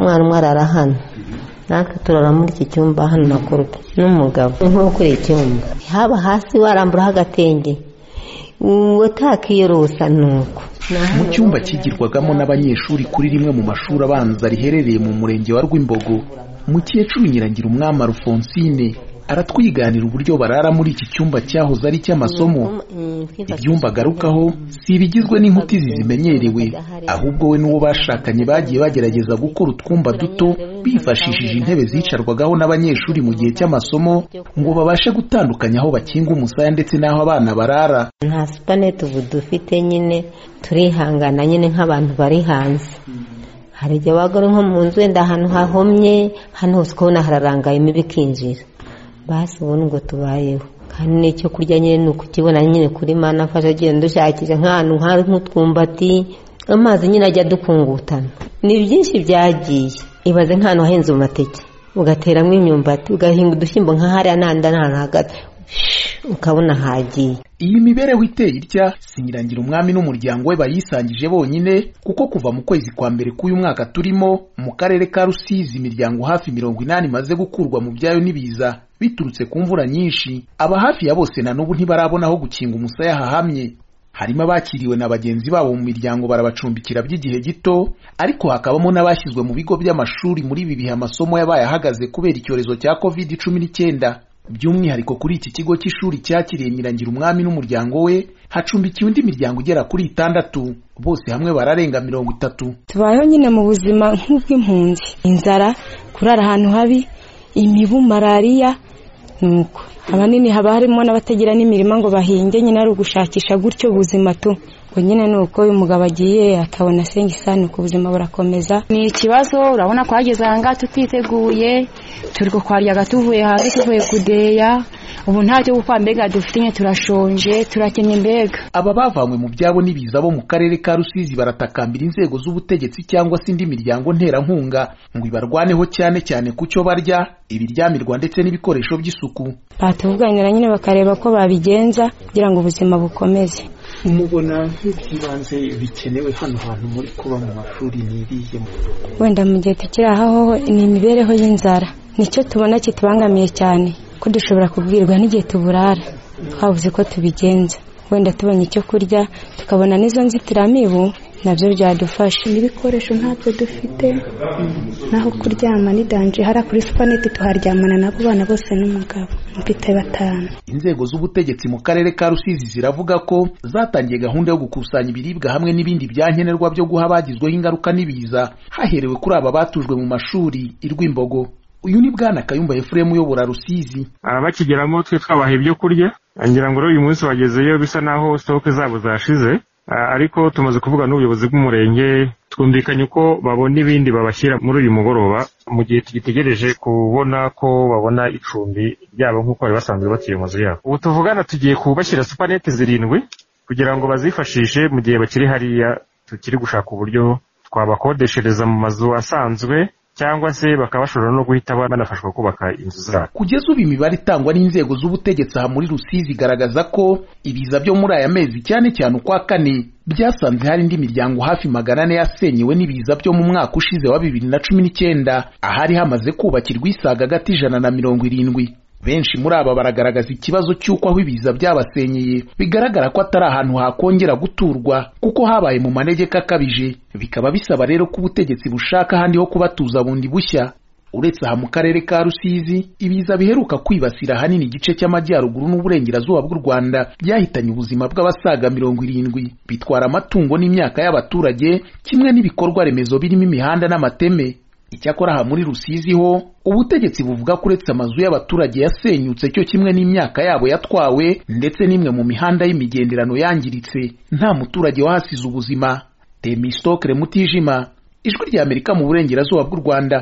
umwana umwe arara hano natwe turara muri iki cyumba hano na kurupe n'umugabo ni ukuri icyumba haba hasi waramburaho agatenge utakiyorosa ni uko mu cyumba kigirwagamo n'abanyeshuri kuri rimwe mu mashuri abanza riherereye mu murenge wa rwimbogo mukecuru nyirangira umwami alphonsine aratwiganira uburyo barara muri iki cyumba cyahoze ari icy'amasomo ibyumba agarukaho si ibigizwe n'inkuti zizimenyerewe ahubwo we n'uwo bashakanye bagiye bagerageza gukora utwumba duto bifashishije intebe zicarwagaho n'abanyeshuri mu gihe cy'amasomo ngo babashe gutandukanya aho bakinga umusaya ndetse n'aho abana barara nta supanete ubu dufite nyine turihangana nyine nk'abantu bari hanze hari igihe wagura nko mu nzu wenda ahantu hahomye hano hose ukabona hararangayemo bikinjira basi ubu ngo tubayeho kandi n'icyo kurya nyine ni ukukibona nyine kuri mana afasha agenda dushakisha nk'ahantu hari nk'utwumbati amazi nyine ajya adukungutana ni byinshi byagiye ibaze nk'ahantu hahinze amateke ugateramo imyumbati ugahinga udushyimbo nk'ahariya n'ahandi n'ahantu hagati ukabona hagiye iyi mibereho iteye itya si nyirangira umwami n'umuryango we bayisangije bonyine kuko kuva mu kwezi kwa mbere k'uyu mwaka turimo mu karere ka rusizi imiryango hafi mirongo inani imaze gukurwa mu byayo n'ibiza biturutse ku mvura nyinshi aba hafi ya bose na n'ubu ntibarabona aho gukinga umusaya hahamye harimo abakiriwe na bagenzi babo mu miryango barabacumbikira by'igihe gito ariko hakabamo n'abashyizwe mu bigo by'amashuri muri ibi bihe amasomo yabaye ahagaze kubera icyorezo cya covid cumi n'icyenda by'umwihariko kuri iki kigo cy'ishuri cyakiriye nyirangira umwami n'umuryango we hacumbikiye undi miryango igera kuri itandatu bose hamwe bararenga mirongo itatu tubayeho nyine mu buzima nk'ubw'impunzi inzara kurara ahantu habi imibu malariya nuko ahanini haba harimo n'abatagira n'imirima ngo bahinge nyine ari ugushakisha gutyo ubuzima tu ngo nyine ni uko uyu mugabo agiye akabona asenga isano ku buzima burakomeza ni ikibazo urabona ko hageze aha ngaha tutiteguye turi kukwaryaga tuvuye hanze tuvuye kudeya ubu ntacyo gukora mbega dufite nke turashonje turakennye mbega aba bavanywe mu byabo n'ibiza bo mu karere ka rusizi baratakambira inzego z'ubutegetsi cyangwa se indi miryango nterankunga ngo ibarwaneho cyane cyane ku cyo barya ibiryamirwa ndetse n'ibikoresho by'isuku batuvuganira nyine bakareba ko babigenza kugira ngo ubuzima bukomeze mubona nk'iby'ibanze bikenewe hano hantu muri kuba mu mashuri niriye wenda mu gihe tukiri aha ho ni imibereho y'inzara nicyo tubona kitubangamiye cyane ko dushobora kubwirwa n'igihe tuburara twabuze ko tubigenza wenda tubonye icyo kurya tukabona n'izo nzitiramibu nabyo byadufasha n'ibikoresho ntabyo dufite naho kuryama ni danje hariya kuri supaneti tuharyamana n'abo bana bose n'umugabo mfite batanu inzego z'ubutegetsi mu karere ka rusizi ziravuga ko zatangiye gahunda yo gukusanya ibiribwa hamwe n'ibindi bya nkenerwa byo guha abagizweho ingaruka n'ibiza haherewe kuri aba batujwe mu mashuri i rwimbogo uyu ni bwana kayumba efuremu uyobora rusizi abakigeramo twe twabaha ibyo kurya ngira ngo uyu munsi bagezeyo bisa naho sitoke zabo zashize ariko tumaze kuvuga n'ubuyobozi bw'umurenge twumvikanye uko babona ibindi babashyira muri uyu mugoroba mu gihe tugitegereje kubona ko babona icumbi ryabo nk'uko bari basanzwe bakiri mu nzu yabo ubu tuvugana tugiye kubashyira supanete zirindwi kugira ngo bazifashishe mu gihe bakiri hariya tukiri gushaka uburyo twabakodeshereza mu mazu asanzwe cyangwa se bakaba bashobora no guhita banafashwa kubaka inzu zabo kugeza ubu imibare itangwa n'inzego z'ubutegetsi aha muri rusizi igaragaza ko ibiza byo muri aya mezi cyane cyane ukwa kane byasanze hari indi miryango hafi magana ane yasenyewe n'ibiza byo mu mwaka ushize wa bibiri na cumi n'icyenda ahari hamaze kubakirwa isaga agati ijana na mirongo irindwi benshi muri aba baragaragaza ikibazo cy'uko aho ibiza byabasenyeye bigaragara ko atari ahantu hakongera guturwa kuko habaye mu manegeka akabije bikaba bisaba rero ko ubutegetsi bushaka ahandi ho kubatuza bundi bushya uretse aha mu karere ka rusizi ibiza biheruka kwibasira ahanini igice cy'amajyaruguru n'uburengerazuba bw'u rwanda byahitanye ubuzima bw'abasaga mirongo irindwi bitwara amatungo n'imyaka y'abaturage kimwe n'ibikorwa remezo birimo imihanda n'amateme icyakora aha muri rusizi ho ubutegetsi buvuga ko uretse amazu y'abaturage yasenyutse cyo kimwe n'imyaka yabo yatwawe ndetse n'imwe mu mihanda y'imigenderano yangiritse nta muturage wahasize ubuzima temisitokere mutijima ijwi ry'amerika mu burengerazuba bw'u rwanda